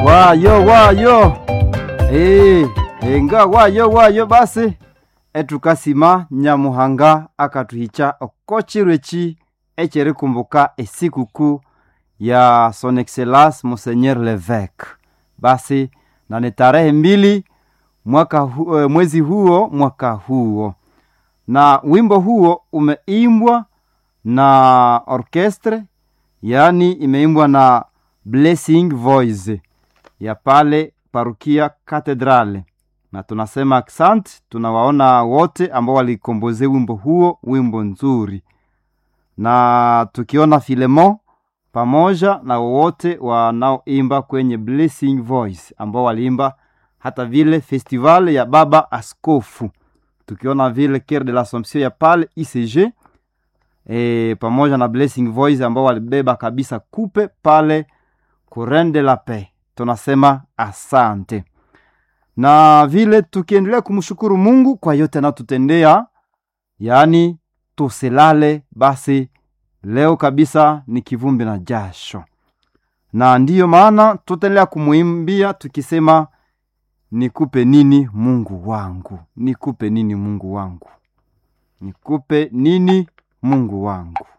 wayo wayo Eh, enga wayo wayo basi etukasima nyamuhanga akatuhicha okochirwechi echerikumbuka esikuku ya son excellence monseigneur levêque basi na ni tarehe mbili mwaka hu, eh, mwezi huo mwaka huo na wimbo huo umeimbwa na orchestre yaani imeimbwa na blessing voice ya pale parukia katedrale na tunasema asante tunawaona wote ambao walikomboze wimbo huo wimbo nzuri na tukiona filemon pamoja na wote wanaoimba kwenye blessing voice ambao waliimba hata vile festival ya baba askofu tukiona vile Coeur de l'Assomption ya pale ICG e, pamoja na Blessing Voice ambao walibeba kabisa kupe pale Courant de la Paix. Tunasema asante, na vile tukiendelea kumshukuru Mungu kwa yote anayotutendea, yaani tusilale basi. Leo kabisa ni kivumbi na jasho, na ndiyo maana tutaendelea kumwimbia tukisema nikupe nini Mungu wangu, nikupe nini Mungu wangu, nikupe nini Mungu wangu.